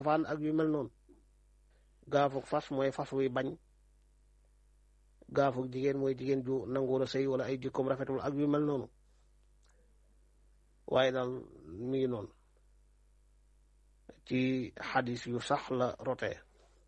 faan ak yu mel noonu gaafuk fas mooy fas wuy bañ gaafuk jigéen mooy jigéen ju nanguwul a sëy wala ay jikkoom rafetul ak yu mel noonu waaye daal mi ngi noonu ci xadis yu sax la rotee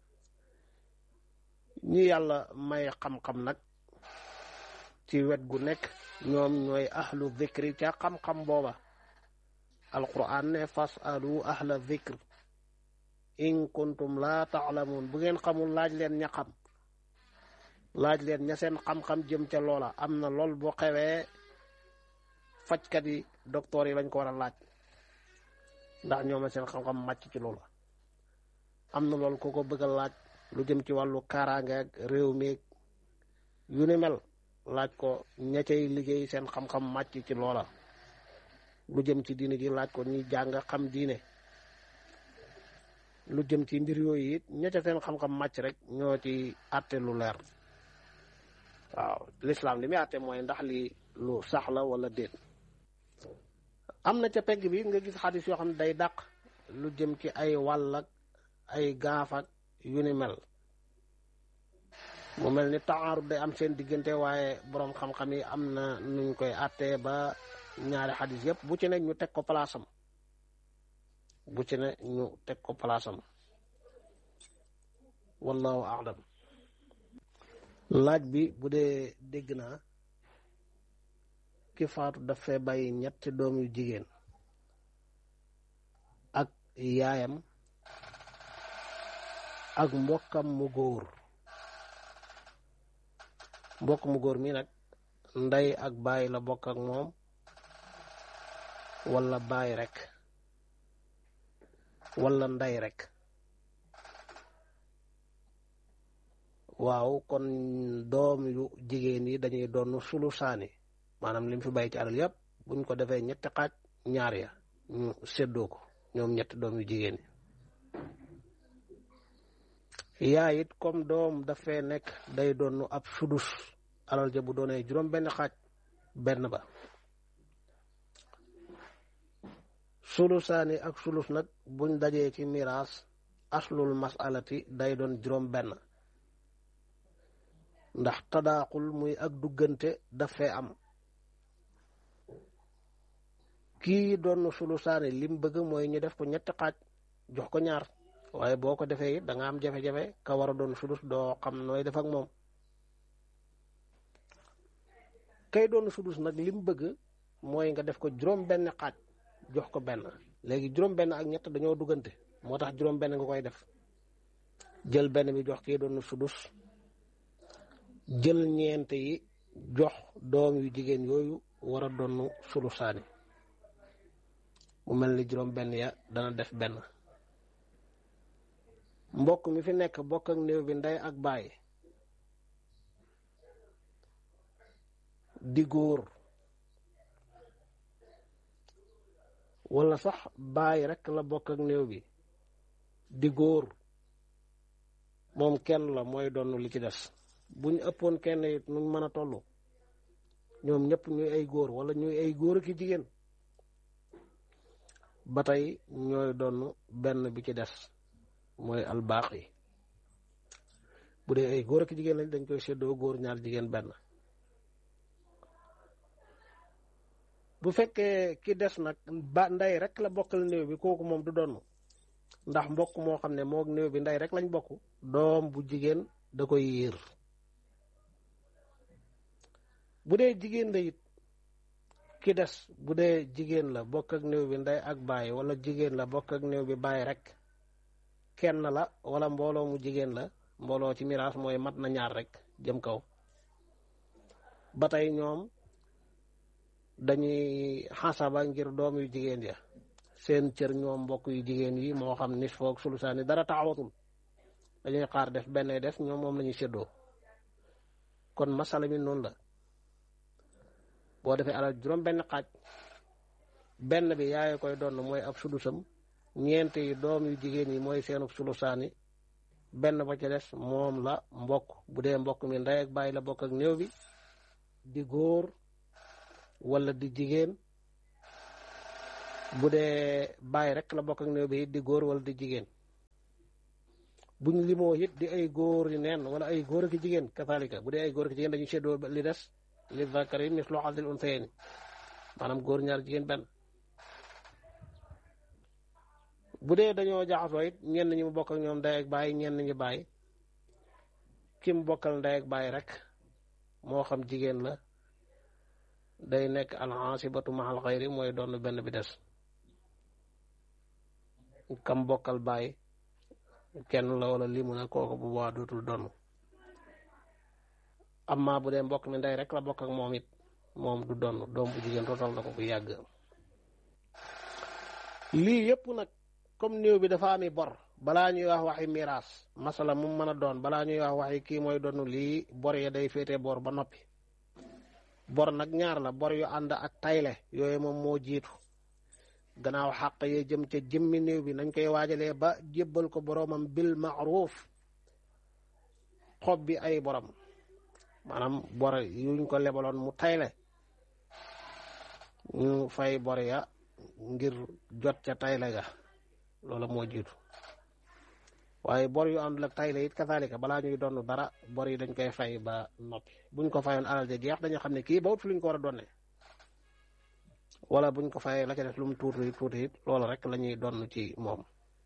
ñi yàlla may xam-xam nag ci wet gu nekk ñoom ñooy ahlu dhikri ca xam-xam booba alquran ne fas alu ahla dhikr in kuntum laa taalamuun bu ngeen xamul laaj leen ña xam laaj leen ña seen xam-xam jëm ca loola am na lool boo xewee fajkat yi docteur yi lañ ko war a laaj ndax ñoom la seen xam-xam màcc ci loola am na lool ku ko bëgg a laaj lu jëm ci wàllu kaaraange ak réew mi yu ni mel laaj ko ña cay liggéey seen xam-xam màcc ci loola lu jëm ci diine ji laaj ko ñi jàng xam diine lu jëm ci mbir yooyu it ña ca seen xam-xam màcc rek ñoo ci àtte lu leer waaw lislaam li muy àtte mooy ndax li lu sax la wala déet am na ca pegg bi nga gis xadis yoo xam ne day dàq lu jëm ci ay wàll ak ay gaaf ak yu ni mel mu mel ni taarut day am seen diggante waaye boroom xam-xam yi am na nuñ koy àttee ba ñaari xadis yëpp bu ci ne ñu teg ko palaasam bu ci ne ñu teg ko palaasam wallahu a'lam laaj bi bu dee dégg naa ki faatu daf fee bàyyi ñetti doom yu jigéen ak yaayam ak mbokkam mu góor mbokk mu góor mi nag ndey ak baay la bokk ak moom wala baay rek wala ndey rek waaw kon doom yu jigéen yi dañuy doon sulu saani maanaam lim fi bàyyi ci alal yëpp buñ ko defee ñetti xaaj ñaar ya ñu séddoo ko ñoom ñetti doom yu jigéen yi yaay it comme doom dafay nekk day doon ab sudus alal ja bu doonee juróom benn xaaj benn ba sulusaani ak sulus nag buñ dajee ci miraas aslul masalati day doon juróom benn ndax tadaaqul muy ak duggante daf fee am kii doon sulusaani lim bëgg mooy ñu def ko ñetti xaaj jox ko ñaar waaye boo ko defee it da nga am jafe-jafe ka war a doon sudus doo xam nooy def ak moom kay doon sudus nag lim bëgg mooy nga def ko juróom benn xaaj jox ko benn léegi juróom benn ak ñett dañoo duggante moo tax juróom benn nga koy def jël benn bi jox kii doon sudus jël ñeent yi jox doom yu jigéen yooyu war a doon sulusaani mu mel ni juróom benn ya dana def benn mbokk mi fi nekk bokk ak néew bi ndey ak baay di góor wala sax baay rek la bokk ak néew bi di góor moom kenn la mooy doon li ci des bu ñu ëppoon kenn it nu mën a toll ñoom ñëpp ñuy ay góor wala ñuy ay góor ki jigéen ba tey ñooy doon benn bi ci des mooy albaax yi bu dee ay góor ak jigéen lañ dañ koy séddoo góor ñaar jigéen benn bu fekkee ki des nag ba ndey rek la bokkal néew bi kooku moom du doon ndax mbokk moo xam ne moog néew bi ndey rek lañ bokk doom bu jigéen da koy yiir bu dee jigéen la it ki des bu dee jigéen la bokk ak néew bi ndey ak baay wala jigéen la bokk ak néew bi baay rek kenn la wala mbooloo mu jigéen la mbooloo ci miraas mooy mat na ñaar rek jëm kaw ba tey ñoom dañuy xasaba ngir doom yu jigéen ya seen cër ñoom mbokk yu jigéen yi moo xam nis foog sulusaani dara taxawatul dañuy xaar def benn def ñoom moom lañuy séddoo kon masala mi noonu la boo defee alal juróom benn xaaj benn bi yaay koy doon mooy ab sulusam ñeent yi doom yu jigéen yi mooy seenu sulusaani benn ba ca des moom la mbokk bu dee mbokk mi ndey ak bàyyi la bokk ak néew bi di góor wala di jigéen bu dee bàyyi rek la bokk ak néew bi di góor wala di jigéen buñ limoo it di ay góor yi neen wala ay góor ak jigéen kazalika bu dee ay góor ak jigéen dañuy seddoo li des li zakari mislu hazzil unsayayni maanaam góor ñaar jigéen benn bu dee dañoo jaxasoo it ñenn ñi mu bokk ak ñoom ndey ak baay ñenn ñi baay ki mu bokkal ndey ak baay rek moo xam jigéen la day nekk alxaasibatu mahal xayri mooy doon benn bi des kam bokkal baay kenn la wala limu na kooku bu boobaa dootul donn amma bu dee mbokk mi ndey rek la bokk ak moom it moom du donn doom bu jigéen tootal na ko bu yàgg lii yëpp nag comme néew bi dafa ami bor balaa ñuy wax waxi miraas masala mu mën a doon balaa ñuy wax waxi kii mooy donn lii bor ya day féete bor ba noppi bor nag ñaar la bor yu ànd ak tayle yooyu moom moo jiitu gannaaw xàq yee jëm ca jëmmi néew bi nañ koy waajalee ba jébbal ko boroomam bil maaruf xob bi ay borom maanaam bor yuñ ko lebaloon mu tayle ñu fay bor ya ngir jot ca tayle ga loola moo jiitu waaye bor yu àndul ak tayle it kasaalika balaa ñuy donn dara bor yi dañ koy fay ba noppi buñ ko fayoon alal ja jeex dañu xam ne kii ba wut fi luñ ko war a donne wala buñ ko fayee la ca def lu mu tuuti tuuti it loolu rek la ñuy donn ci moom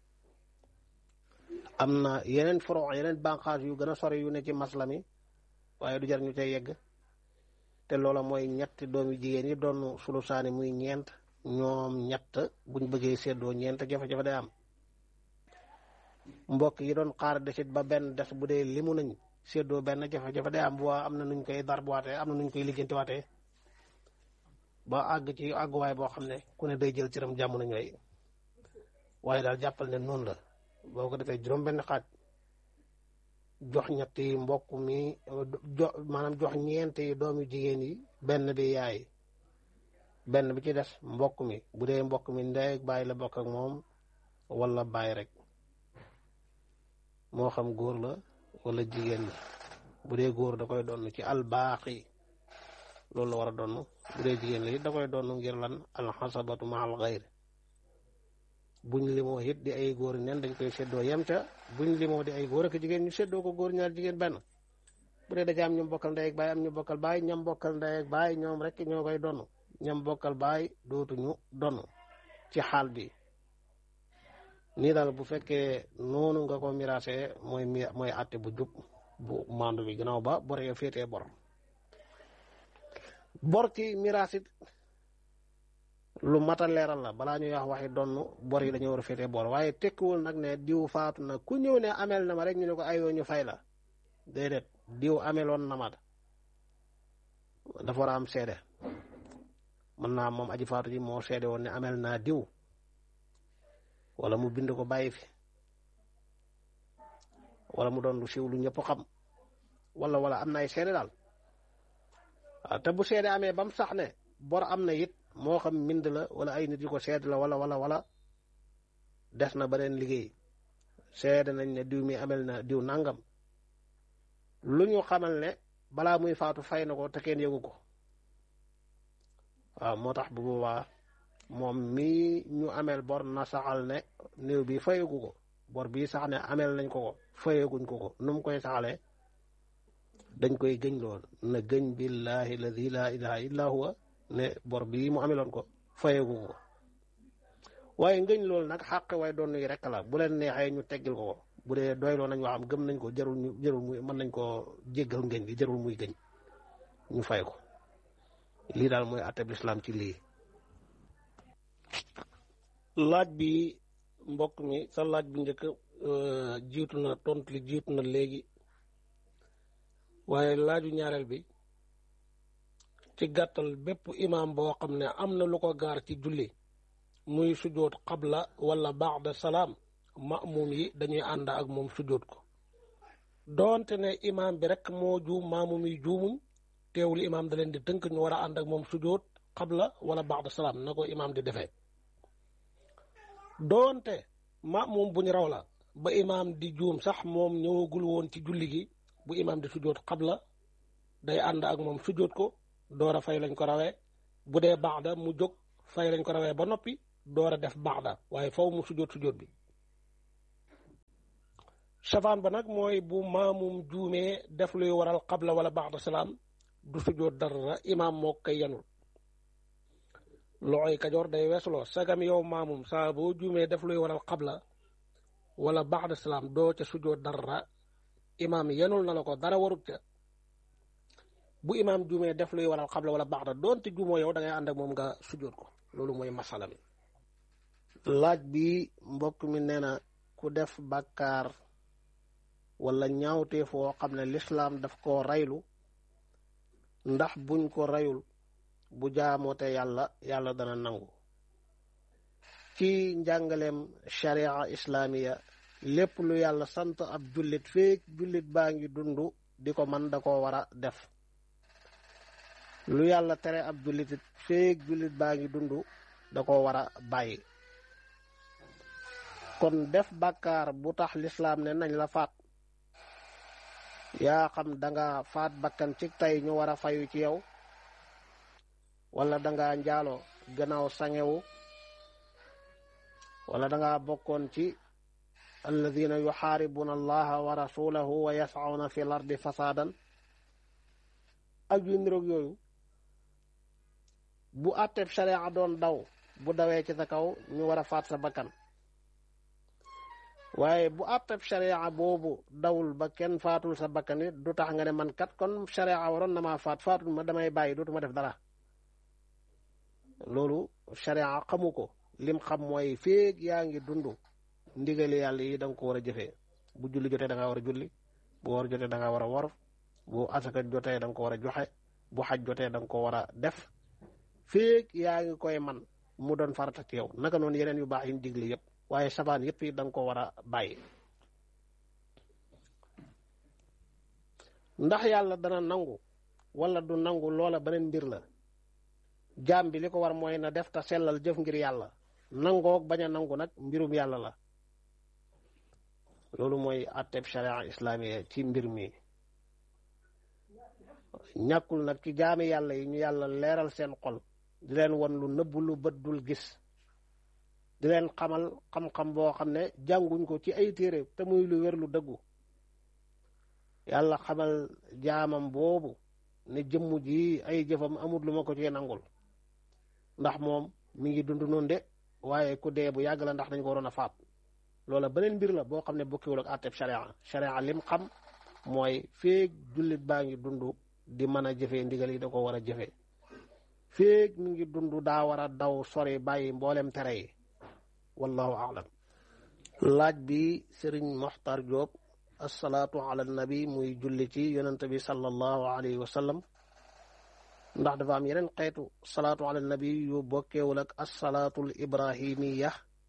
am na yeneen foro yeneen bànqaas yu gën a sori yu ne ci masla mi waaye du jar ñu cay yegg te loola mooy ñetti doomi jigéen yi doon sulu saani muy ñeent ñoom ñett buñ bëggee séddoo ñeent jafe-jafe day am mbokk yi doon xaar desit ba benn des bu dee limu nañ séddoo benn jafe-jafe day am bu am na nuñ koy darbuwaatee am na nuñ koy lijjantiwaatee ba àgg ci àgguwaay boo xam ne ku ne day jël cëram jàmm na ñooy waaye daal jàppal ne noonu la boo ko defee juróom benn xaaj jox ñetti mbokk mi jo maanaam jox ñeenti doomi jigéen yi benn bi yaay benn bi ci des mbokk mi bu dee mbokk mi ndey ak baay la bokk ak moom wala baay rek moo xam góor la wala jigéen la bu dee góor da koy donn ci albaaxi loolu la war a donn bu dee jigéen la it da koy donn ngir lan alxasabatu ma al xayr buñ limoo it di ay góor neen dañ koy séddoo yem ca buñ limoo di ay góor ak jigéen ñu séddoo ko góor ñaar jigéen benn bu dee daja am ñu bokkal ndey ak baay am ñu bokkal baay ñam bokkal ndey ak baay ñoom rek ñoo koy donn ñam bokkal baay dootuñu donn ci xaal bi nii daal bu fekkee noonu nga ko miraasee mooy mi mooy àtte bu jub bu mandu bi gannaaw ba bor ya féetee bor bor ci miraas it lu mat a leeral la balaa ñuy wax waxi donn bor yi dañoo war a féetee bor waaye tekkiwul nag ne diw faatu na ku ñëw ne amel na ma rek ñu ne ko ayoo ñu fay la déedéet diw ameloon na ma dafa war a am seede mën naa moom aji faatu ji moo seede woon ne amel naa diw wala mu bind ko bàyyi fi wala mu doon lu siiw lu ñëpp xam wala wala am na ay seede daal waaw te bu seede amee ba mu sax ne bor am na it moo xam mbind la wala ay nit yu ko seede la wala wala wala des na beneen liggéey seede nañ ne diw mi amel na diw nangam lu ñu xamal ne balaa muy faatu fay na ko te kenn yëgu ko waaw moo tax bu boobaa moom mii ñu ameel bor na saxal ne néew bi fayagu ko bor bii sax ne ameel nañ ko ko fayaguñ ko ko nu mu koy saxalee dañ koy gëñ lool na gëñ billahi alladi laa ilaha illa huwa ne bor bii mu ameloon ko fayagu ko waaye ngëñ loolu nag xàq waaye doon yi rek la bu leen neexee ñu teggil ko ko bu dee doyloo nañ waxam gëm nañ ko jarul ñu jarul muy mën nañ koo jéggal ngëñ gi jarul muy gëñ ñu fay ko lii daal mooy atteb lislaam ci lii laaj bi mbokk mi sa laaj bi njëkk jiitu na tontu li jiitu na léegi waaye laaju ñaareel bi ci gàttal bépp imaam boo xam ne am na lu ko gaar ci julli muy sujjoot xabla wala baada salaam maamum yi dañuy ànd ak moom sujjoot ko doonte ne imaam bi rek moo juum maamum yi juumuñ teewul imaam da leen di tënk ñu war a ànd ak moom sujjoot xabla wala baada salaam na ko imaam di defee doonte maamum buñ raw la ba imaam di juum sax moom ñëwagul woon ci julli gi bu imaam di sujjoot xabla day ànd ak moom sujjoot ko door a fay lañ ko rawee bu dee baada mu jóg fay lañ ko rawee ba noppi door a def baada waaye faw mu sujjoot sujjoot bi safaan ba nag mooy bu maamum juumee def luy waral qabla wala ba'da salaam du sujjóot dara imaam moo koy yanul loxoy kajoor day weesuloo sagam yow maamum saa boo juumee def luy waral qabla wala ba'da salaam doo ca sujjóot dara imaam yanul na la ko dara warut ca bu imaam juumee def luy waral qabla wala ba'da doonte juumoo yow da ngay ànd ak moom nga sujjóot ko loolu mooy masala mi laaj bi mbokk mi nee na ku def bàkkaar wala ñaawtee foo xam ne lislaam daf koo raylu ndax buñ ko rayul bu jaamoote yàlla yàlla dana nangu ci njàngaleem sharia islaamiya lépp lu yàlla sant ab jullit feek jullit baa ngi dund di ko man da koo war a def lu yàlla tere ab jullit it feek jullit baa ngi dund da koo war a bàyyi kon def bàkkaar bu tax lislaam ne nañ la faat yaa xam danga faat bakkan ci tey ñu war a fayu ci yow wala danga njaaloo gannaaw sangewu wala danga bokkoon ci alladina yuxaaribuna allaha wa rasulahu wa yasawna fi l ardi fasaadan ak yu niroog yooyu bu àtteeb sharia doon daw bu dawee ci sa kaw ñu war a faat sa bakkan waaye bu àttab sharia boobu dawul ba kenn faatul sa bakkan it du tax nga ne man kat kon sharia waroon na maa faat faatul ma damay bàyyi dootuma def dara loolu sharia xamu ko lim xam mooy féeg yaa ngi dund ndigali yàlla yi da nga ko war a jëfee bu julli jotee da nga war a julli bu war jotee da nga war a war bu asaka jotee da nga ko war a joxe bu xaj jotee da nga ko war a def féeg yaa ngi koy man mu doon farata ci yow naka noonu yeneen yu baax yi ñu digle yëpp waaye sabaan yëpp yi da nga ko war a bàyyi ndax yàlla dana nangu wala du nangu loola beneen mbir la jaam bi li ko war mooy na def ta sellal jëf ngir yàlla nangoog bañ a nangu nag mbirum yàlla la loolu mooy atteb sharia islamiya ci mbir mi ñàkkul nag ci jaami yàlla yi ñu yàlla leeral seen xol di leen won lu nëbb lu bët dul gis di leen xamal xam-xam boo xam ne jànguñ ko ci ay téere te muy lu wér lu dëggu yàlla xamal jaamam boobu ne jëmm ji ay jëfam amul lu ma ko ci nangul ndax moom mi ngi dund noonu de waaye ku dee bu yàgg la ndax dañ ko waroon a faat loola beneen mbir la boo xam ne bokkiwul ak àtteb sharia sharia lim xam mooy feeg jullit baa ngi dund di mën a jëfee ndigal yi da ko war a jëfee feeg mi ngi dund daa war a daw sori bàyyi mboolem tere yi wallahu aalam laaj bi sëriñ Moxtar Diop asalaatu ala nabi muy julli ci yonente bi sallallahu alayhi wa sallam ndax dafa am yeneen xeetu salaatu ala nabi yu bokkeewul ak asalaatul ibrahimiya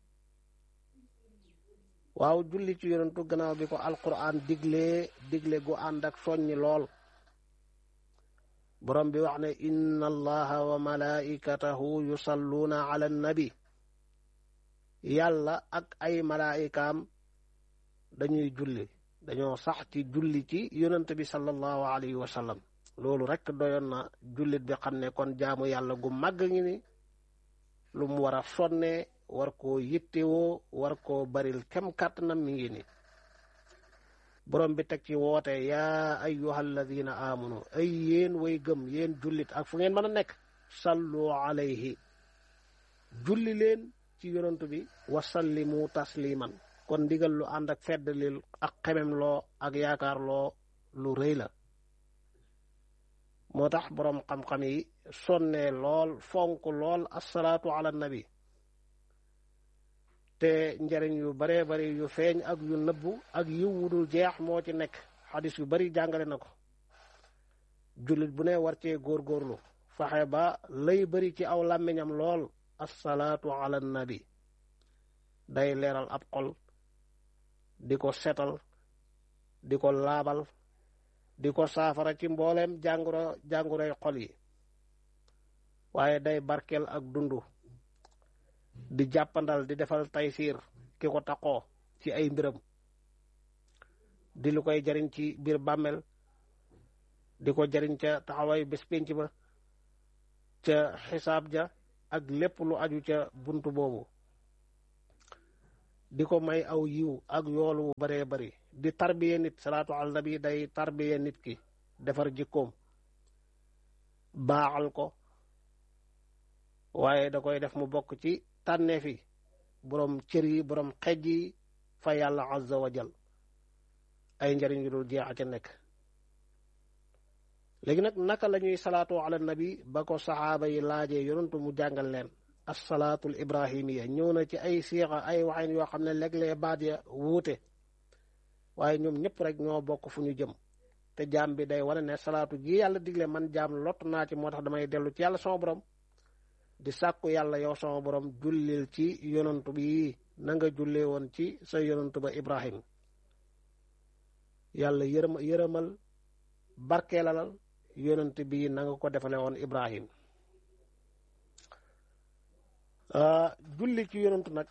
waaw julli ci yonentu gannaaw bi ko alquran diglee digle gu ànd ak soññi lool borom bi wax ne inna allaha wa malaikatahu yusalluuna ala nabi yàlla ak ay malaayikaam dañuy julli dañoo sax ci julli ci yonent bi sallallahu alayhi wa sallam loolu rek doyoon na jullit bi xam ne kon jaamu yàlla gu màgg ngi ni lu mu war a sonne war koo yittewoo war koo baril kem kàttanam mi ngi ni borom bi teg ci woote yaa ayyuha alladina amanu ay yéen way gëm yéen jullit ak fu ngeen mën a nekk sallu alayhi julli leen ci yonantu bi wasallimu tasliman kon ndigal lu ànd ak feddlil ak xemem loo ak yaakaar loo lu rëy la moo tax boroom xam-xam yi sonne lool fonk lool asalaatu ala nabi te njariñ yu baree bari yu feeñ ak yu nëbbu ak yu wudul jeex moo ci nekk xadis yu bari jàngale na ko jullit bu ne war cee góorgóorlu faxe ba lay bari ci aw làmmiñam lool asalaatu ala nabi day leeral ab xol di ko setal di ko laabal di ko saafara ci mbooleem jàngoro jàngoroy xol yi waaye day barkeel ak dundu di jàppandal di defal taysiir ki ko taqoo ci ay mbiram di lu koy jariñ ci biir bàmmeel di ko jariñ ca taxawaay bés pénc ba ca xisaab ja ak lépp lu aju ca buntu boobu di ko may aw yiw ak yoolu wu baree bari di tarbiye nit salaatu ala nabi day tarbiye nit ki defar jikkoom baaxal ko waaye da koy def mu bokk ci tànneef yi boroom cër yi boroom xej yi fa yàlla azza wa jal ay njëriñ yu dul jeex a ca nekk léegi nag naka la ñuy salaatu ala nabi ba ko saxaaba yi laajee yonantu mu jàngal leen assalaatul ibrahimiya ñëw na ci ay siixa ay waxin yoo xam ne léeg-léeg baat ya wuute waaye ñoom ñëpp rek ñoo bokk fu ñu jëm te jaam bi day wane ne salaatu gi yàlla digle man jaam lott naa ci moo tax damay dellu ci yàlla sama borom di sàkku yàlla yow sama borom jullil ci yonantu bi na nga jullee woon ci sa yonantu ba ibrahim yàlla yërëm yërëmal barkeelalal yonant bi na nga ko defale woon ibrahim julli ci yonantu nag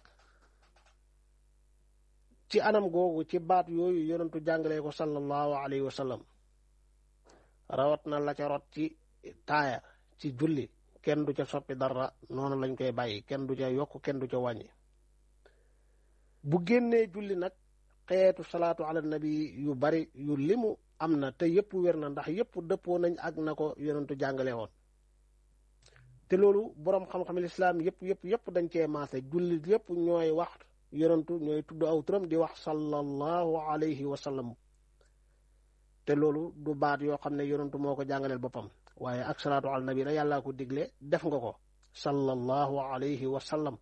ci anam googu ci baat yooyu yonantu jàngalee ko sallallahu alayhi wa sallam rawat na la ca rot ci taaya ci julli kenn du ca soppi dara noonu lañ koy bàyyi kenn du ca yokk kenn du ca wàññi bu génnee julli nag xeetu salaatu ala nabi yu bari yu limu am na te yëpp wér na ndax yëpp dëppoo nañ ak na ko yonentu jàngale woon te loolu boroom xam-xam lislaam yëpp yëpp yëpp dañ cee maase jullit yëpp ñooy wax yonentu ñooy tudd aw turam di wax sallallahu alayhi wa sallam te loolu du baat yoo xam ne yonentu moo ko jàngaleel boppam waaye ak salaatu ala nabi la yàllaa ko digle def nga ko sallallahu alayhi wa sallam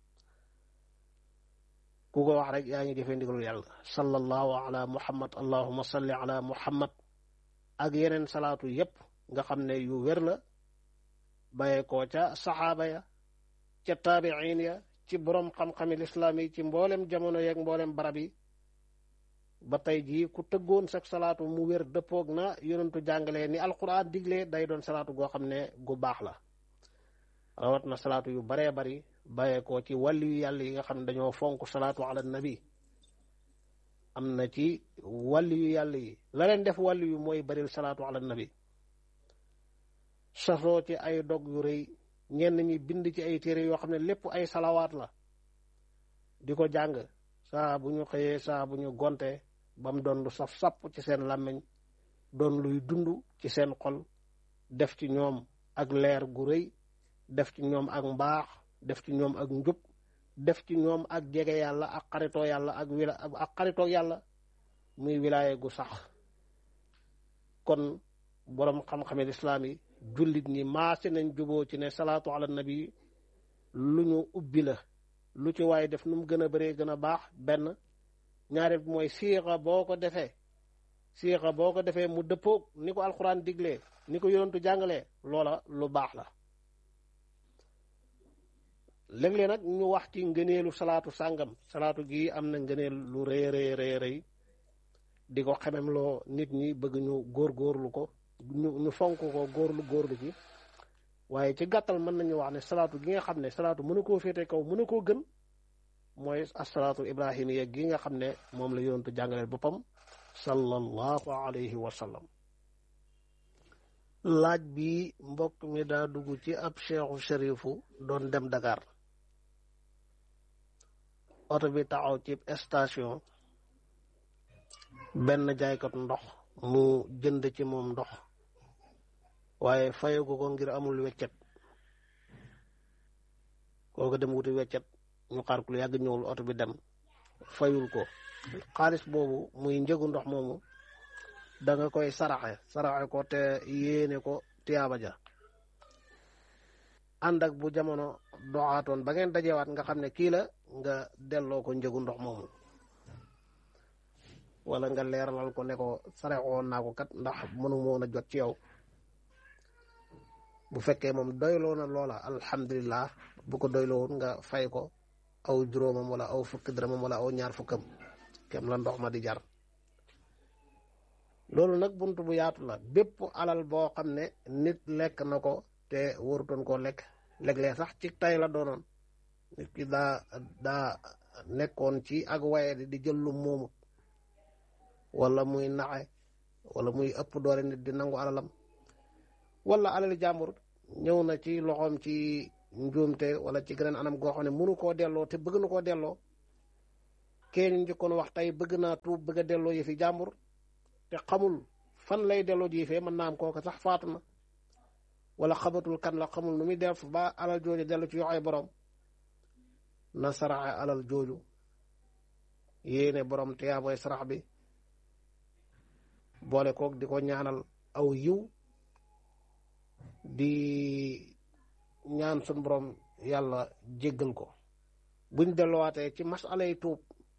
ku ko wax rek yaa ngi jëfee ndigalul yàlla sallallahu ala muhammad allahuma salli ala muhammad ak yeneen salaatu yépp nga xam ne yu wér la bayee koo ca saxaaba ya ca taabiin ya ci boroom xam-xami lislaam yi ci mboolem jamono yeeg mboolem barab yi ba tey jii ku tëggoon sax salaatu mu wér dëppoog na yonentu jàngalee ni alquran diglee day doon salaatu goo xam ne gu baax la rawat na salaatu yu baree bari bàyyee ko ci wàllu yu yàlla yi nga xam ne dañoo fonk salaatu ala nabi am na ci wàllu yu yàlla yi la leen def wàllu yu mooy baril salaatu ala nabi sasoo ci ay dog yu rëy ñenn ñi bind ci ay téere yoo xam ne lépp ay salawaat la di ko jàng saa bu ñu xëyee saa bu ñu gonte ba mu doon lu saf sapp ci seen làmmiñ doon luy dund ci seen xol def ci ñoom ak leer gu rëy def ci ñoom ak mbaax def ci ñoom ak njub def ci ñoom ak jege yàlla ak xaritoo yàlla ak wila ak xaritoo yàlla muy wilaaye gu sax kon boroom xam-xame lislaam yi jullit ñi maase nañ juboo ci ne salaatu ala nabi lu ñu ubbi la lu ci waaye def nu mu gën a bëree gën a baax benn ñaare bi mooy siixa boo ko defee siixa boo ko defee mu dëppoog ni ko alxuraan diglee ni ko yonentu jàngalee loola lu baax la léeg-léeg nag ñu wax ci ngëneelu salaatu sàngam salaatu gi am na ngëneel lu rëy rëy rëy rëy di ko xemem loo nit ñi bëgg ñu góorgóorlu ko ñu ñu fonk ko góorlu góorlu ci waaye ci gàttal mën nañu wax ne salaatu gi nga xam ne salaatu mënu koo féete kaw mënu koo gën mooy asalaatu ibrahimiya gi nga xam ne moom la yonentu jàngaleel boppam sallallahu alayhi wa sallam laaj bi mbokk mi daa dugg ci ab cheikhu sharifu doon dem Dakar oto bi taxaw ci station benn jaaykat ndox mu jënd ci moom ndox waaye fayagu ko ngir amul weccet kooku dem wuti weccet ñu xaar ku lu yàgg ñëwul oto bi dem fayul ko xaalis boobu muy njëgu ndox moomu da nga koy saraxe saraxe ko te yéene ko tiyaaba ja ànd ak bu jamono doxaatoon ba ngeen dajewaat nga xam ne kii la nga delloo ko njëgu ndox moomu wala nga leeralal ko ne ko saraxoon naa ko kat ndax mënu moon a jot ci yow bu fekkee moom doyloo na loola alhamdulillah bu ko doyloowul nga fay ko aw juróomam wala aw fukki dërëmam wala aw ñaar fukkam kem la ndox ma di jar loolu nag bunt bu yaatu la bépp alal boo xam ne nit lekk na ko te warutoon koo lekk léeg-léeg sax ci tay la doonoon nit ki daa daa nekkoon ci ak waye di jël lu moomu wala muy naxe wala muy ëpp doole nit di nangu alalam wala alali jàmbur ñëw na ci loxoom ci njuumte wala ci geneen anam goo xam ne mënu koo delloo te bëgg na koo delloo kee ñu njëkkoon wax tey bëgg naa tuub bëgg a delloo yëfi jàmbur te xamul fan lay delloo jiifee mën naa am kooka sax faatu na wala xabatul kan la xamul nu muy def ba alal jooju dellu ci yoxoy borom na saraxe alal jooju yéene borom tiyaaboy sarax bi boole koog di ko ñaanal aw yiw di ñaan sun borom yàlla jéggal ko buñ delluwaatee ci masalay tuub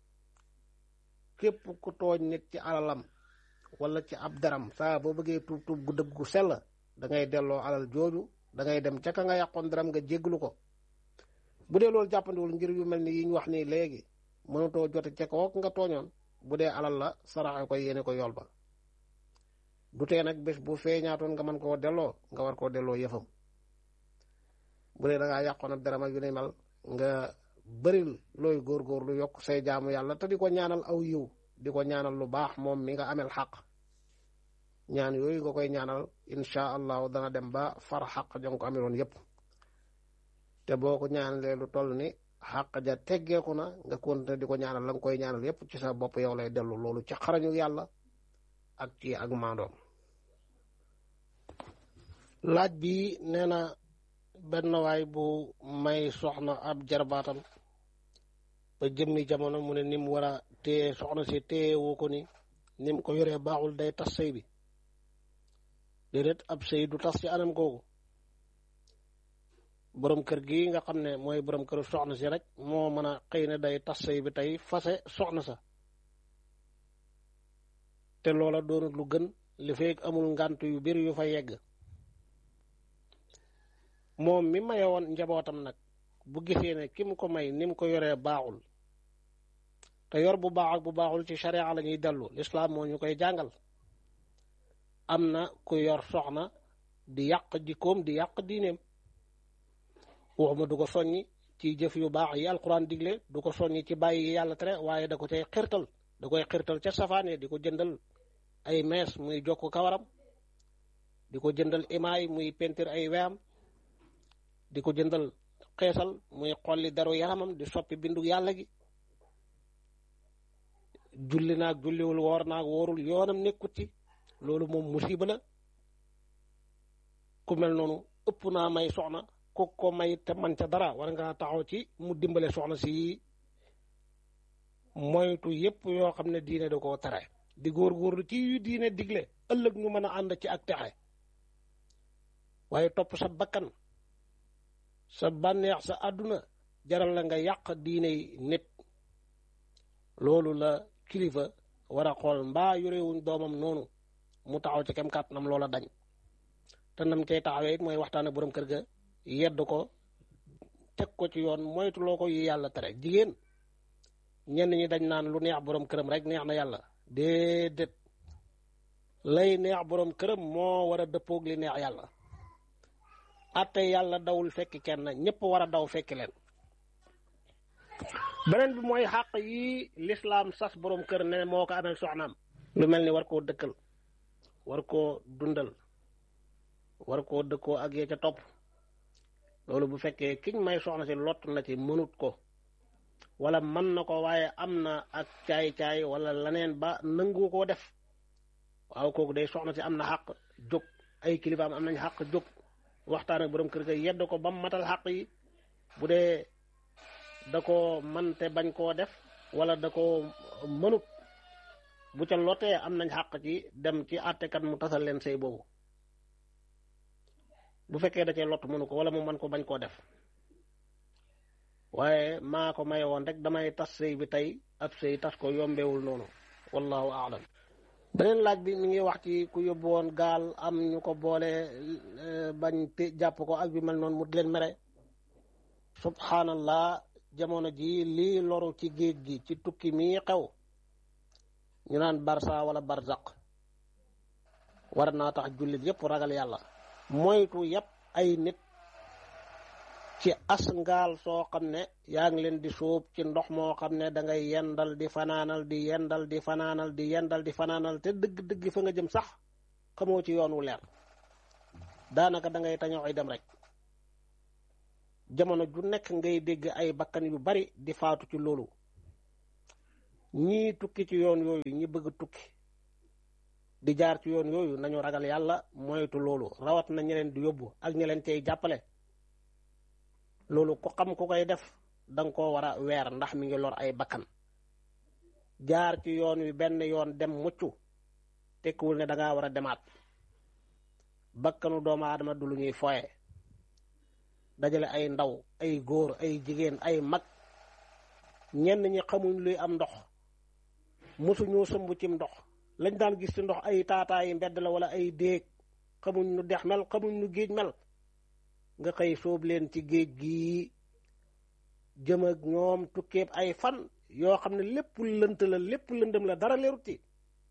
képp ku tooñ nit ci alalam wala ci ab daram saa boo bëggee tuub tuub gu dëgg gu sell da ngay delloo alal jooju da ngay dem ca ka nga yàqoon daram nga jéggalu ko bu dee loolu jàppandiwul ngir yu mel ni yi ñu wax nii léegi mënatoo jote ca kook nga tooñoon bu dee alal la saraxe ko yéene ko yool ba du tee nag bés bu feeñaatoon nga mën koo delloo nga war koo delloo yëfam bu dee da ngaa yàqoon ab daram ak yu ne mel nga bëril looy góorgóor lu yokk say jaamu yàlla te di ko ñaanal aw yiw di ko ñaanal lu baax moom mi nga amel xaq ñaan yooyu nga koy ñaanal incha allahu dana dem ba far xaq ja nga ko ameloon yépp te boo ko ñaanalee lu toll ni xaq ja teggeeku na nga continuer di ko ñaanal la nga koy ñaanal yépp ci sa bopp yow lay dellu loolu ci xarañu yàlla ak ci ak maandoom laaj bi nee na benn waay bu may soxna ab jarbaatam ba jëmmi jamono mu ne ni mu war a téye soxna si téye woo ko ni ni mu ko yoree baaxul day tas sëy bi déedéet ab sëy du tas ci anam googu borom kër gi nga xam ne mooy borom kër soxna si rek moo mën a xëy na day tas sëy bi tey fase soxna sa te loola doonut lu gën li fekk amul ngant yu bari yu fa yegg moom mi maye woon njabootam nag bu gisee ne ki mu ko may ni mu ko yoree baaxul te yor bu baax ak bu baaxul ci sharia la ñuy dellu lislaam moo ñu koy jàngal am na ku yor soxna di yàq jikkoom di yàq diineem waxuma du ko soññi ci jëf yu baax yi alquran digle du ko soññi ci bàyyi yi yàlla tere waaye da ko cay xirtal da koy xirtal ca safaane di ko jëndal ay mees muy jokk kawaram di ko jëndal imaay muy pentir ay weyam di ko jëndal xeesal muy xolli daru yaramam di soppi bindu yàlla gi julli naag julliwul woor naag woorul yoonam nekkut ci loolu moom musiba la ku mel noonu ëpp naa may soxna ku ko may te man ca dara war nga taxaw ci mu dimbale soxna si moytu yépp yoo xam ne diine da koo tere di góorgóorlu ci yu diine digle ëllëg ñu mën a ànd ci ak texe waaye topp sa bakkan sa bànneex sa àdduna jaral la nga yàq diine nit loolu la kilifa war a xool mbaa yorewuñ doomam noonu mu taxaw ci kem kàttanam loola dañ te nam cay taxawee it mooy waxtaan ak borom kër ga yedd ko teg ko ci yoon moytuloo ko yi yàlla tere jigéen ñenn ñi dañ naan lu neex borom këram rek neex na yàlla déedéet lay neex borom këram moo war a dëppoog li neex yàlla atte yàlla dawul fekk kenn ñëpp war a daw fekki leen beneen bi mooy xàq yi lislaam sas borom kër ne moo ko amel soxnaam lu mel ni war koo dëkkal war koo dundal war koo dëkkoo ak yee ca topp loolu bu fekkee kiñ may soxna si lott na ci mënut ko wala mën na ko waaye am na ak caay-caay wala leneen ba nangu koo def waaw kooku day soxna si am na xàq jóg ay kilifaam am nañ xàq jóg waxtaan ak borom kër ga yedd ko ba mu matal xàq yi bu dee da ko man te bañ koo def wala da ko mënut bu ca lotee am nañ xàq ci dem ci àttekat mu tasal leen sëy boobu bu fekkee da cee lott mënu ko wala mu man ko bañ koo def waaye maa ko maye woon rek damay tas sëy bi tey ab sëy tas ko yombewul noonu wallahu aalam beneen laaj bi mi ngi wax ci ku yóbbu woon gaal am ñu ko boole bañ te jàpp ko ak bi mel noonu mu di leen mere subhanallah jamono ji lii loru ci géej gi ci tukki mii xew ñu naan barsa wala barzaq war naa tax jullit yépp ragal yàlla moytu yépp ay nit ci as ngaal soo xam ne yaa ngi leen di suub ci ndox moo xam ne da ngay yendal di fanaanal di yendal di fanaanal di yendal di fanaanal te dëgg-dëgg fa nga jëm sax xamoo ci yoon wu leer daanaka da ngay tañoo ay dem rek jamono ju nekk ngay dégg ay bakkan yu bari di faatu ci loolu ñii tukki ci yoon yooyu ñi bëgg tukki di jaar ci yoon yooyu nañu ragal yàlla moytu loolu rawat na ñi leen di yóbbu ak ñi leen cay jàppale loolu ku xam ku koy def danga koo war a weer ndax mi ngi lor ay bakkan jaar ci yoon wi benn yoon dem mucc tekkiwul ne dangaa war a demaat bakkanu doomu aadama du lu ñuy foye dajale ay ndaw ay góor ay jigéen ay mag ñenn ñi xamuñ luy am ndox mosu ñoo sëmb cim ndox lañ daan gis ci ndox ay taataayi mbedd la wala ay déeg xamuñ nu dex mel xamuñ nu géej mel nga xëy sóob leen ci géej gii jëm ak ñoom tukkeeb ay fan yoo xam ne lépp lënt la lépp lëndëm la dara leerut ci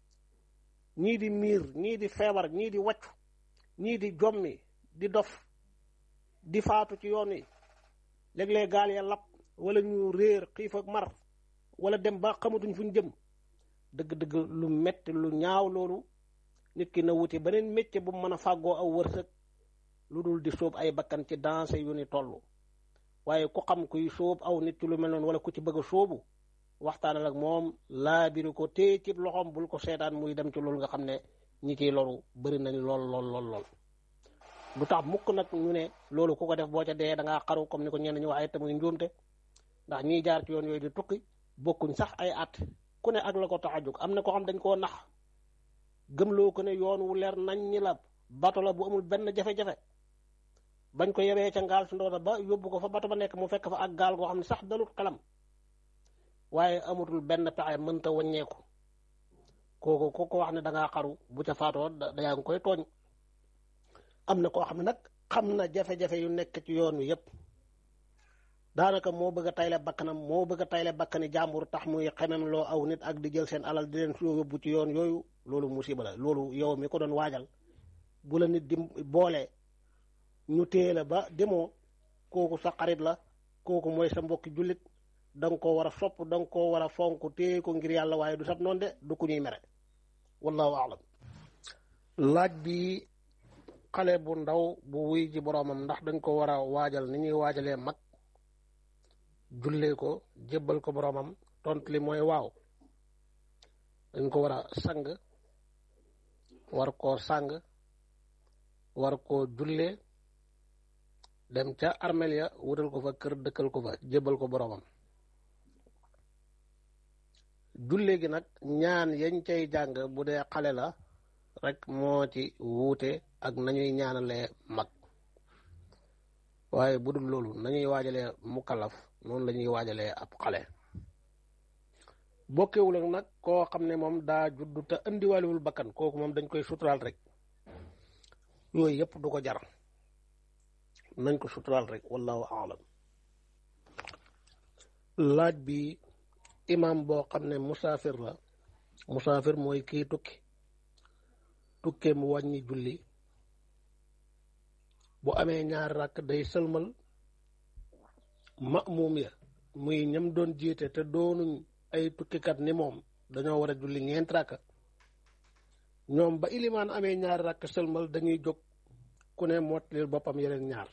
ñii di miir ñii di feebar ñii di waccu ñii di jommi di dof di faatu ci yoon wi léeg-léeg gaal ya lap wala ñu réer xiif ak mar wala dem ba xamatuñ fu ñu jëm dëgg-dëgg lu metti lu ñaaw loolu nit ki na wuti beneen métier bu mu mën a fàggoo aw wërsëg lu dul di sóob ay bakkan ci danse yu ni toll waaye ku xam kuy sóob aw nit ci lu mel noonu wala ku ci bëgg a sóobu waxtaanal ak moom laabiri ko téye ci loxoom bul ko seetaan muy dem ci loolu nga xam ne ñi ciy loru bëri nañ lool lool lool lool du tax mukk nag ñu ne loolu ku ko def boo ca dee da ngaa xaru comme ni ko ñenn ñu waxee te muy njuumte ndax ñiy jaar ci yoon yooyu di tukki bokkuñ sax ay at ku ne ak la ko tax a jóg am na ko xam dañ koo nax gëmloo ko ne yoon wu leer nañ ñi la bato la bu amul benn jafe-jafe bañ ko yebee ca ngaal su ndoota ba yóbbu ko fa bato ba nekk mu fekk fa ak gaal goo xam ne sax dalut xelam waaye amatul benn pexe mënta wàññeeku kooku ku ko wax ne da ngaa xaru bu ca faatoo da yaa ngi koy tooñ am na koo xam ne nag xam na jafe-jafe yu nekk ci yoon wi yépp daanaka moo bëgg a tayle bakkanam moo bëgg a tayle bakkani jàmbur tax muy xemem loo aw nit ak di jël seen alal di leen yóbbu ci yoon yooyu loolu musiba la loolu yow mi ko doon waajal bu la nit di boole ñu téye la ba demoo kooku sa xarit la kooku mooy sa mbokki jullit da nga koo war a sopp da nga koo war a fonk téye ko ngir yàlla waaye du sab noonu de du ku ñuy mere wallahu alam laaj bi xale bu ndaw bu wuy ji boroomam ndax dañ ko war a waajal ni ñuy waajalee mag jullee ko jébbal ko boroomam tontu li mooy waaw dañ ko war a sang war koo sang war koo jullee dem ca armeel ya wutal ko fa kër dëkkal ko fa jébbal ko boroomam jullee gi nag ñaan yañ cay jàng bu dee xale la rek moo ci wuute ak nañuy ñaanalee mag waaye bu dul loolu nañuy waajalee mukallaf noonu la ñuy waajalee ab xale bokkewul ak nag koo xam ne moom daa juddu te indiwaaliwul bakkan kooku moom dañ koy suturaal rek yooyu yëpp du ko jar nañ ko suturaal rek wallahu aalam laaj bi imam boo xam ne musaafir la musaafir mooy kii tukki tukkee mu wàññi julli bu amee ñaari rakk day sëlmal ma'muum ya muy ñam doon jiite te doonuñ ay tukkikat ni moom dañoo war a julli ñeenti rakk ñoom ba ilimaan amee ñaari rakk sëlmal dañuy jóg ku ne mottalil boppam yeneen ñaar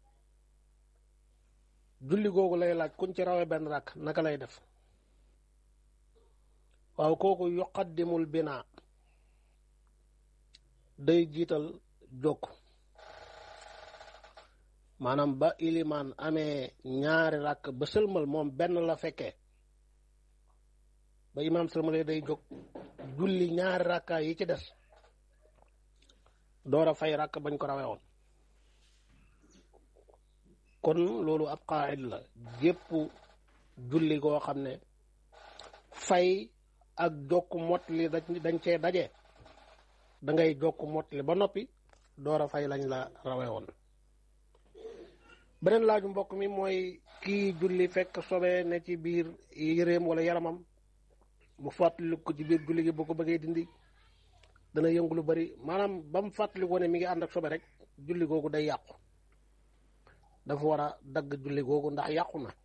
julli googu lay laaj kuñ ci rawee benn rakk naka lay def waaw kooku yuqaddimul binaa day jiital jokk maanaam ba ilimaan amee ñaari rakk ba sëlmal moom benn la fekkee ba imaam sëlmalee day jóg julli ñaari rakka yi ci des door a fay rakk bañ ko rawee woon kon loolu ab qaa'id la jépp julli goo xam ne fay ak jokk mottali dañ cee daje da ngay jokk mottali ba noppi door a fay lañ la rawee woon beneen laaju mbokk mi mooy kii julli fekk sobe ne ci biir yëreem wala yaramam mu fàttali ko ci biir julli gi boo ko bëggee dindi dana yëngu lu bari maanaam ba mu fàttali ko ne mi ngi ànd ak sobe rek julli googu day yàqu dafa war a dagg julli googu ndax yàqu na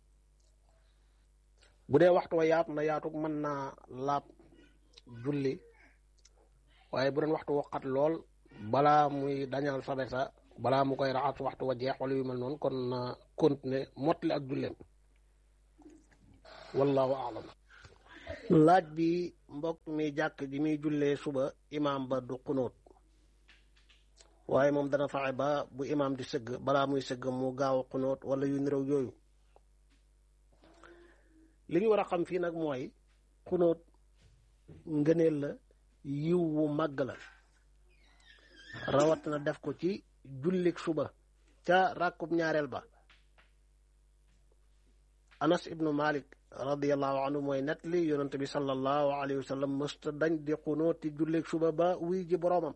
bu dee waxtu wa yaatu na yaatu mën naa laab julli waaye bu doon waxtu waqat lool balaa muy dañal sobe sa balaa mu koy raxas waxtu wa jeex wala yu mel noonu kon na continuer mottali ak julleem wallahu aalam laaj bi mbokk mi jàkk ji muy jullee suba imaam ba du xunóot waaye moom dana fexe ba bu imaam di sëgg balaa muy sëgg mu gaaw a xunóot wala yu nirow yooyu li ñu war a xam fii nag mooy xunóot ngëneel la yiw wu màgg la rawat na def ko ci jullik suba ca ràkkub ñaareel ba anas ibnu malik radiallahu anhu mooy net li yonente bi sallallahu alayhi wa sallam mësta dañ di xunóot ci jullik suba ba wuy ji boroomam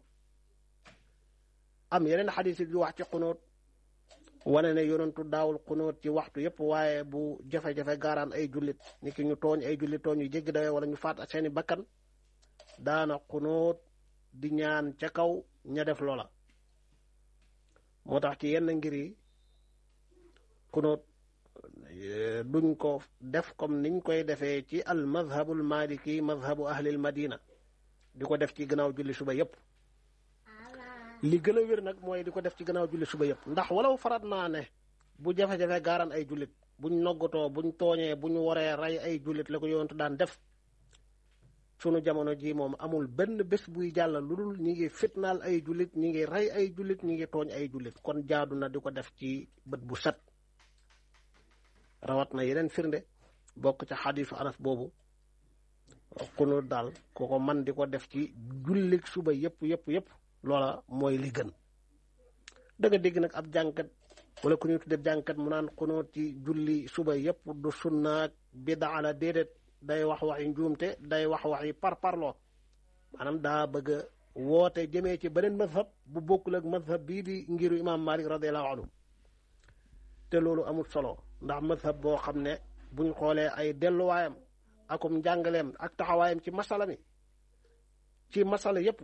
am yeneen xadis yu wax ci xunóot wane ne yonentu daawul xunóot ci waxtu yépp waaye bu jafe-jafe gaaraan ay jullit ni ki ñu tooñ ay jullit tooñ yu jéggi dawe wala ñu faat ak seeni bakkan daana xunóot di ñaan ca kaw ña def loola moo tax ci yenn ngir yi xunóot duñ ko def comme niñ koy defee ci al madhabul maliki madhabu ahlil madina di ko def ci gannaaw julli suba yépp li gën a wér nag mooy di ko def ci gannaaw julli suba yëpp ndax walaw farat naa ne bu jafe-jafe gaaraan ay jullit buñ noggatoo buñ tooñee buñ waree rey ay jullit la ko yonentu daan def sunu jamono ji moom amul benn bés buy jàll lu dul ñi ngi fitnaal ay jullit ñi ngi rey ay jullit ñi ngi tooñ ay jullit kon jaadu na di ko def ci bët bu set rawat na yeneen firnde bokk ca xadiisu anas boobu xunóot daal ku ko man di ko def ci jullit suba yëpp yëpp yëpp loola mooy li gën dëgg dégg nag ab jànkat wala ku ñuy tuddee jànkat mu naan xunóot ci julli suba yëpp du sunnaak bidaa la déedéet day wax waxi njuumte day wax waxi parparloo maanaam daa bëgg a woote jëmee ci beneen mazhab bu bokkul ak mazhab bii di ngiru imaam Malik radiallahu anhu te loolu amul solo ndax mazhab boo xam ne buñ xoolee ay delluwaayam akum njàngaleem ak taxawaayam ci masala mi ci masala yëpp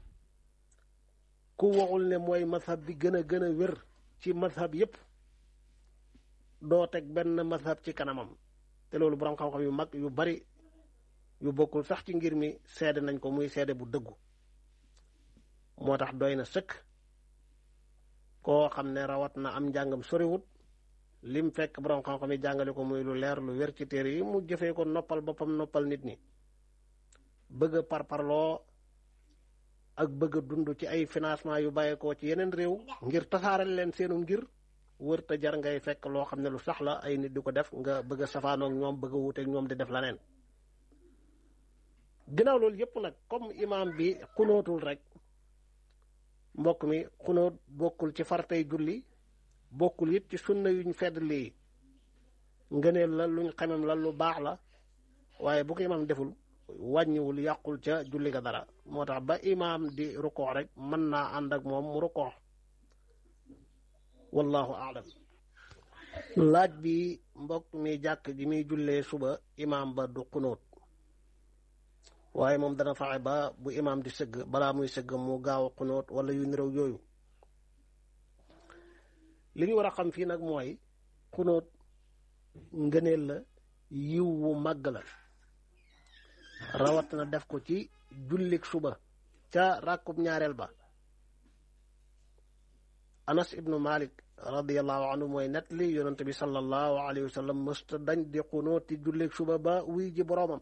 ku waxul ne mooy mazhab bi gën a gën a wér ci mazhab yépp doo teg benn mazhab ci kanamam te loolu borom xam-xam yu mag yu bari yu bokkul sax ci ngir mi seede nañ ko muy seede bu dëggu moo tax doy na sëkk koo xam ne rawat na am njàngam soriwut lim fekk borom xam-xam yi jàngale ko muy lu leer lu wér ci téere yi mu jëfee ko noppal boppam noppal nit ñi bëgg a parparloo ak bëgg a dund ci ay financement yu bàyyeekoo ci yeneen réew ngir tasaaral leen seenu ngir wër te jar ngay fekk loo xam ne lu sax la ay nit di ko def nga bëgg a safaanoog ñoom bëgg a wuuteeg ñoom di def leneen ginnaaw loolu yëpp nag comme imaam bi xunóotul rek mbokk mi xunóot bokkul ci fartay julli bokkul it ci sunna yuñ fedd lii ngëneel la luñ xamem la lu baax la waaye bu ko imaam deful wàññiwul yàqul ca julli ga dara moo tax ba imaam di rukoox rek mën naa ànd ak moom mu rukoox wallahu aalam laaj bi mbokk mi jàkk ji muy jullee suba imaam ba du xunóot waaye moom dana fexe ba bu imaam di sëgg balaa muy sëgg mu gaaw a xunóot wala yu nirow yooyu li ñu war a xam fii nag mooy xunóot ngëneel la yiw wu màgg la rawat na def ko ci jullik suba ca ràkkub ñaareel ba anas ibnu malik radiallahu anhu mooy net li yonente bi sallallahu alayhi wa sallam mësta dañ di xunóot ci jullik suba ba wuy ji boroomam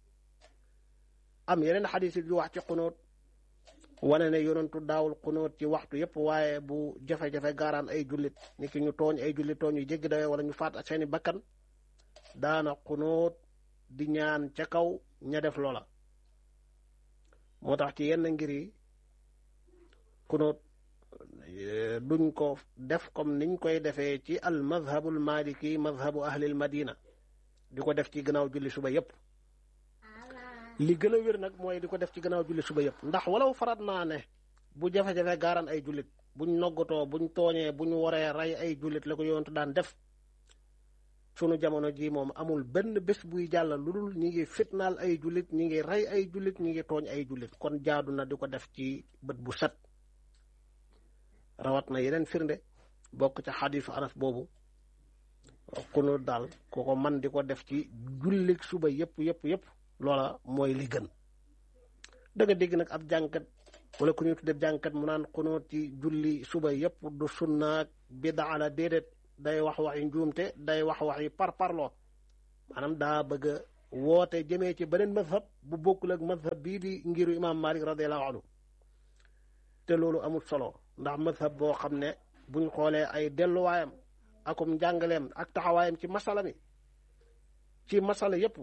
am yeneen xadis yu wax ci xunóot wane ne yonentu daawul xunóot ci waxtu yépp waaye bu jafe-jafe gaaraan ay jullit ni ki ñu tooñ ay jullit tooñ yu jéggi dawe wala ñu faat ak seeni bakkan daana xunóot di ñaan ca kaw ña def loola moo tax ci yenn ngir yi xunóot duñ ko def comme niñ koy defee ci al madhabul maliki madhabu ahlil madina di ko def ci gannaaw julli suba yépp li gën a wér nag mooy di ko def ci gannaaw julli suba yëpp ndax walaw farat naa ne bu jafe-jafe gaaraan ay jullit buñ noggatoo buñ tooñee buñ waree rey ay jullit la ko yonentu daan def sunu jamono ji moom amul benn bés buy jàll lu dul ñi ngi fitnaal ay jullit ñi ngi rey ay jullit ñi ngi tooñ ay jullit kon jaadu na di ko def ci bët bu set rawat na yeneen firnde bokk ca xadiisu anas boobu xunóot daal ku ko man di ko def ci jullik suba yëpp yëpp yëpp loola mooy li gën dëgg dégg nag ab jànkat wala ku ñuy tuddee jànkat mu naan xunóot ci julli suba yëpp du sunnaak bidaa la déedéet day wax waxi njuumte day wax waxi parparloo maanaam daa bëgg a woote jëmee ci beneen mazhab bu bokkul ak mazhab bii di ngiru imaam Malik radiallahu anhu te loolu amul solo ndax mazhab boo xam ne buñ xoolee ay delluwaayam akum njàngaleem ak taxawaayam ci masala mi ci masala yépp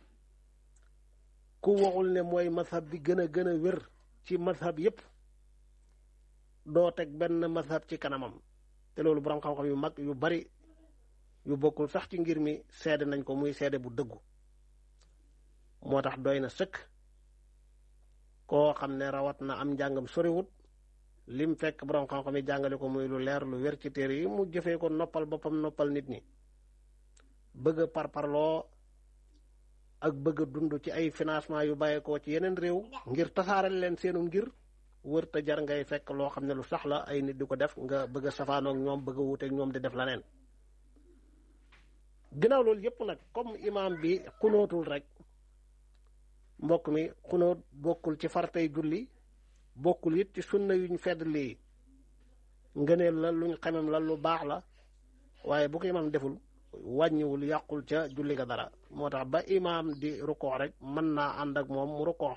ku waxul ne mooy mazhab bi gën a gën a wér ci mazhab yépp doo teg benn mazhab ci kanamam te loolu borom xam-xam yu mag yu bari yu bokkul sax ci ngir mi seede nañ ko muy seede bu dëggu moo tax doy na sëkk koo xam ne rawat na am njàngam soriwut lim fekk borom xam-xam yi jàngale ko muy lu leer lu wér ci téere yi mu jëfee ko noppal boppam noppal nit ñi bëgg a parparloo ak bëgg a dund ci ay financement yu bàyyeekoo ci yeneen réew ngir tasaareel leen seenu ngir wër te jar ngay fekk loo xam ne lu sax la ay nit di ko def nga bëgg a safaanoog ñoom bëgg a wuuteeg ñoom di def leneen ginnaaw loolu yépp nag comme imaam bi xunóotul rek mbokk mi xunóot bokkul ci fartay julli bokkul it ci sunna yuñ fedd lii ngëneel la luñ xamem la lu baax la waaye bu ko imaam deful wàññiwul yàqul ca julli ga dara moo tax ba imaam di rukkoo rek mën naa ànd ak moom mu rukkoo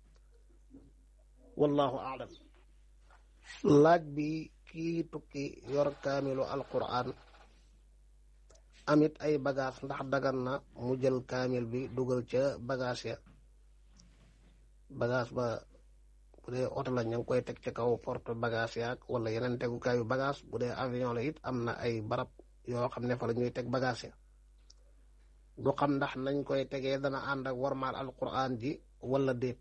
wallahu aalam laaj bi kii tukki yor kaamilu alquran amit ay bagage ndax dagan na mu jël kaamil bi dugal ca bagage ya bagage ba bu dee oto la ña ngi koy teg ca kaw porte bagage yaag wala yeneen tegukaayu bagage bu dee avion la it am na ay barab yoo xam ne fa la ñuy teg bagage ya du xam ndax nañ koy tegee dana ànd ak warmaal alquran ji wala déet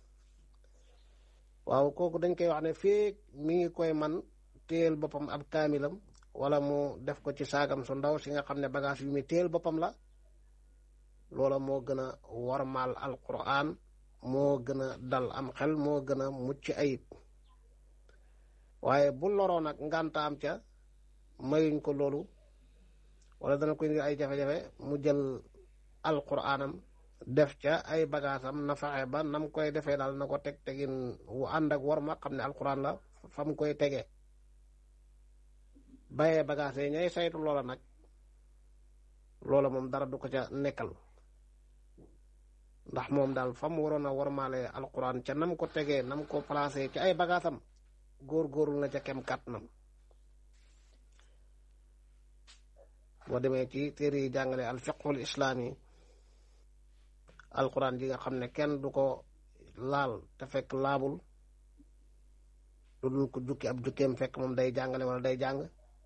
waaw kooku dañ koy wax ne fii mi ngi koy man téyel boppam ab kaamilam wala mu def ko ci saagam su ndaw si nga xam ne bagage yu muy téyel boppam la loola moo gën a warmaal alquran moo gën a dal am xel moo gën a mucc ayib waaye bu loroo nag ngantaam ca mayuñ ko loolu wala dana ko indi ay jafe-jafe mu jël alquranam def ca ay bagaasam na fexe ba nam koy defee daal na ko teg tegin wu ànd ak war ma xam ne alquran la fa mu koy tegee bayee bagaas yi ñay saytu loola nag loola moom dara du ko ca nekkal ndax moom daal fa mu waroon a warmaale alquran ca nam ko tegee nam ko placé ci ay bagaasam góor-góorlu na ca kem kàttanam boo demee ci téere yi jàngale al fiqhul islaam yi alquran ji nga xam ne kenn du ko laal te fekk laabul lu dul ko jukki ab jukkeem fekk moom day jàngale wala day jàng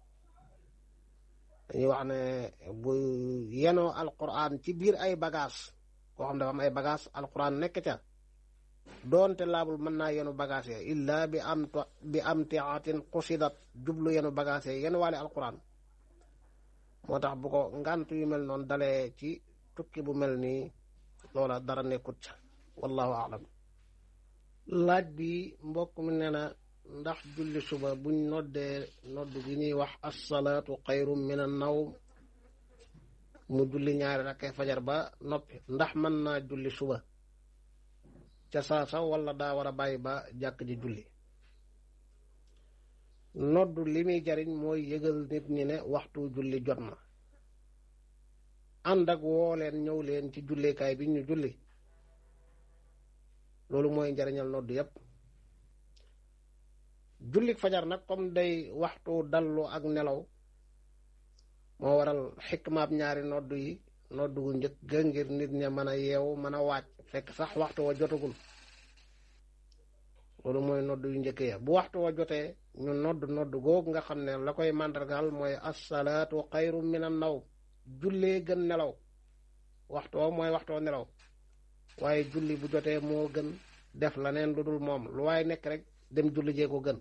dañuy wax ne bu yenoo alquran ci biir ay bagage koo xam dafa am ay bagage alquran nekk ca doonte laabul mën naa yenu bagage ya illa bi am bi am tiatin xusidat jublu yenu bagage ya yenu waale alquran moo tax bu ko ngant yu mel noonu dalee ci tukki bu mel nii loola dara nekkut ca wallahu aalam laaj bi mbokk mi nee na ndax julli suba buñ noddee nodd gi ñuy wax assalaatu xayrum min an nawm mu julli ñaari rakkee fajar ba noppi ndax mën naa julli suba ca saasa wala daa war a bàyyi ba jàkk ji julli nodd li muy jariñ mooy yëgal nit ñi ne waxtu julli jot na ànd ak woo leen ñëw leen ci jullikaay bi ñu julli loolu mooy njariñal nodd yépp jullik fajar nag comme day waxtu dallu ak nelaw moo waral xikmaab ñaari nodd yi nodd gu njëkk ga ngir nit ña mën a yeewu mën a waaj fekk sax waxtu wa jotagul loolu mooy nodd yu njëkk ya bu waxtu wa jotee ñu nodd nodd googu nga xam ne la koy màndargaal mooy assalaatu xayru min an naw jullee gën nelaw waxtu wa mooy waxtu wa nelaw waaye julli bu jotee moo gën def la neen lu dul moom lu waaye nekk rek dem julli jee ko gën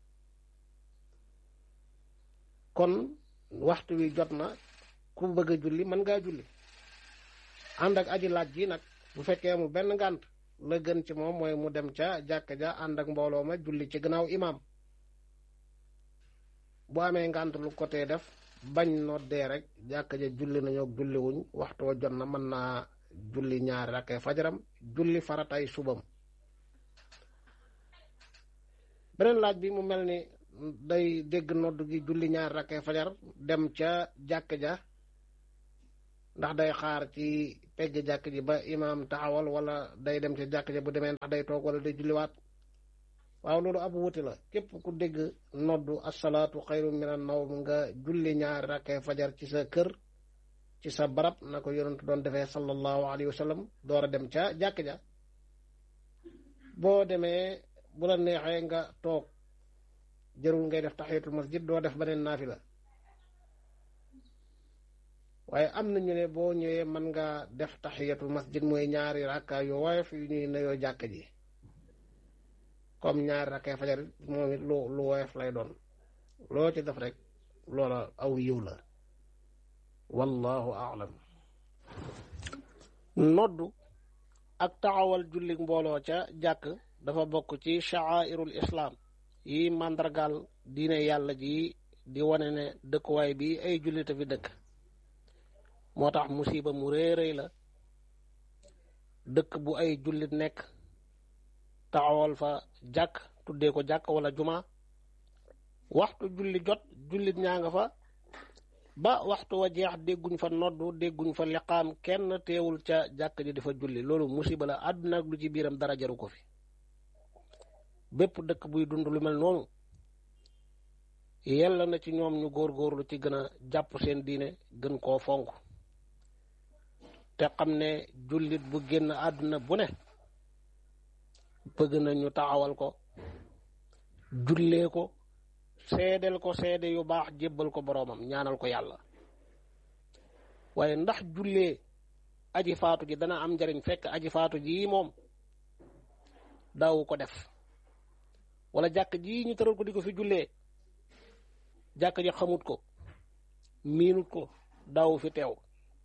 kon waxtu wi jot na ku bëgg a julli mën ngaa julli ànd ak aji laaj ji nag bu fekkee mu benn ngànt la gën ci moom mooy mu dem ca jàkka ja ànd ak mbooloo ma julli ci gannaaw imaam bu amee ngànt lu ko tee def bañ noddee rek jàkka ja julli nañoo julli wuñ waxtu wa jot na mën naa julli ñaari rakkee fajaram julli faratay subam beneen laaj bi mu mel ni day dégg nodd gi julli ñaari rakkee fajar dem ca jàkk ja ndax day xaar ci pegg jàkk ji ba imaam taxawal wala day dem ci jàkk ji bu demee ndax day toog wala day julliwaat waaw loolu ab wuti la képp ku dégg noddu asalaatu xayru minan nawm nga julli ñaari rakkee fajar ci sa kër ci sa barab na ko yonent doon defee sallallahu alayhi wa sallam door a dem ca jàkk ja boo demee bu la neexee nga toog jërul ngay def taxiyatul masjid doo def beneen naafila waaye am na ñu ne boo ñëwee mën nga def taxiyatul masjid mooy ñaari rakka yu woyof yu ñuy nuyoo jàkk ji comme ñaari rakkee fajar moom it lu lu woyof lay doon loo ci def rek loola aw yiw la wallahu aalam noddu ak taxawal julli mbooloo ca jàkk dafa bokk ci sha'airul islam yi màndargaal diine yàlla ji di wane ne dëkkuwaay bi ay jullite fi dëkk moo tax musiba mu rëy rëy la dëkk bu ay jullit nekk taxawal fa jàkk tuddee ko jàkk wala juma waxtu julli jot jullit ñaa nga fa ba waxtu wa jeex dégguñ fa noddu dégguñ fa liqaam kenn teewul ca jàkk ji di fa julli loolu musiba la àdduna ak lu ci biiram dara jaru ko fi bépp dëkk buy dund lu mel noonu yella na ci ñoom ñu góorgóorlu ci gën a jàpp seen diine gën koo fonk te xam ne jullit bu génn àdduna bu ne bëgg na ñu taxawal ko jullee ko seedeel ko seede yu baax jébbal ko boroomam ñaanal ko yàlla waaye ndax jullee aji faatu ji dana am njariñ fekk aji faatu ji moom daawu ko def wala jàkk ji ñu tëral ko di ko fi jullee jàkk ji xamut ko miinut ko daawu fi teew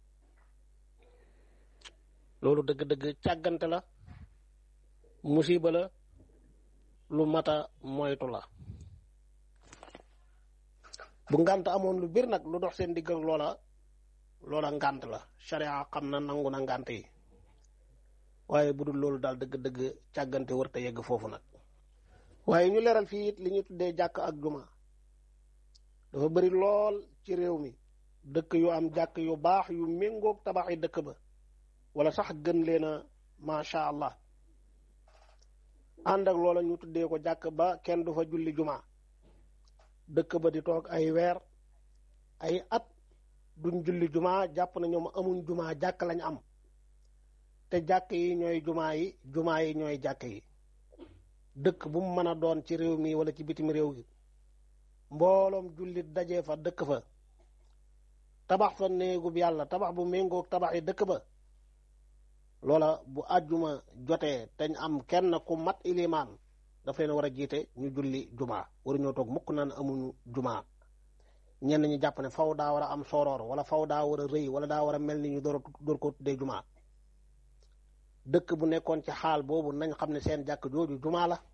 loolu dëgg-dëgg càggante la musiba la lu mata moytu la bu ngànt amoon lu bir nag lu dox seen digg ak loola loola ngànt la sharia xam na nangu na ngànt yi waaye bu dul loolu daal dëgg-dëgg càggante wërta yegg foofu nag waaye ñu leeral fii it li ñu tuddee jàkk ak juma dafa bëri lool ci réew mi dëkk yu am jàkk yu baax yu méngoog tabaxi dëkk ba wala sax gën leen a macha allah ànd ak loola ñu tuddee ko jàkk ba kenn du fa julli juma dëkk ba di toog ay weer ay at duñ julli juma jàpp na ñoom amuñ juma jàkk lañ am te jàkk yi ñooy juma yi juma yi ñooy jàkk yi dëkk bu mu mën a doon ci réew mi wala ci bitim réew gi mbooloom jullit dajee fa dëkk fa tabax fa néegub yàlla tabax bu méngoog tabax yi dëkk ba loola bu àjjuma jotee teñ am kenn ku mat ilimaan daf leen war a jiite ñu julli juma waruñoo toog mukk naan amuñu juma ñenn ñi jàpp ne faw daa war a am sooroor wala faw daa war a rëy wala daa war a mel ni ñu door door ko tuddee juma dëkk bu nekkoon ci xaal boobu nañ xam ne seen jàkk jooju juma la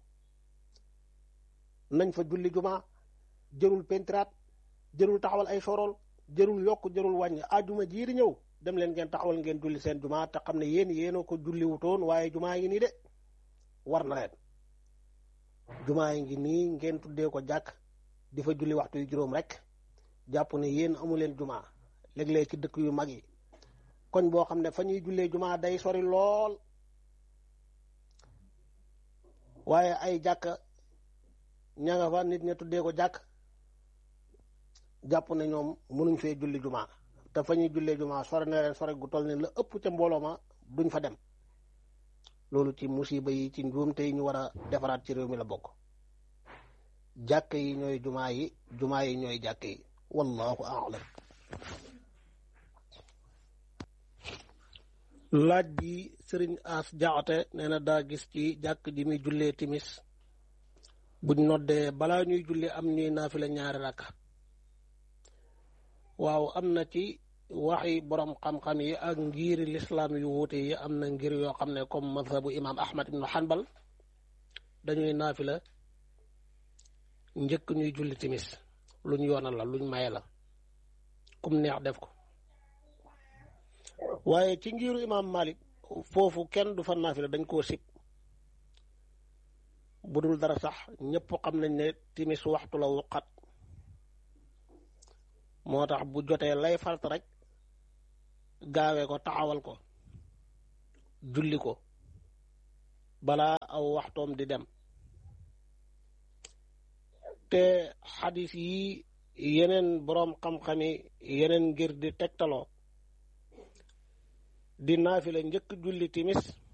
nañ fa julli juma jërul pentiraat jërul taxawal ay soorool jërul yokk jërul wàññi àjjuma jii di ñëw dem leen ngeen taxawal ngeen julli seen juma te xam ne yéen yéena ko julli wutoon waaye juma yi nii de war na leen juma yi ngi nii ngeen tuddee ko jàkk di fa julli waxtu yu juróom rek jàpp ne yéen amu leen juma léeg-léeg ci dëkk yu mag yi koñ boo xam ne fa ñuy jullee juma day sori lool waaye ay jàkk ña nga fa nit ña tuddee ko jàkk jàpp ne ñoom mënuñ fee julli juma te fa ñuy jullee juma sore na leen sore gu toll ne la ëpp ca mbooloo ma duñ fa dem loolu ci musiba yi ci njuumte yi ñu war a defaraat ci réew mi la bokk jàkk yi ñooy jumaa yi jumaa yi ñooy jàkk yi wallahu a'lam laaj bi sëriñ as jaxate nee na daa gis ci jàkk ji muy jullee timis buñ noddee balaa ñuy julli am ñuy naafila ñaari rakka waaw am na ci waxi borom xam-xam yi ak ngiri lislaam yu wuute yi am na ngir yoo xam ne comme mazhabu imam ahmad ibnu hanbal dañuy naafila njëkk ñuy julli timis luñ yoonal la luñ maye la kum neex def ko waaye ci ngiru imam malik foofu kenn du fa naafila dañ koo sib bu dul dara sax ñëpp xam nañ ne timis waxtu la wuqat moo tax bu jotee lay fart rek gaawe ko taxawal ko julli ko balaa aw waxtoom di dem te xadis yi yeneen boroom xam-xami yeneen ngir di tegtaloo di naafila njëkk julli timis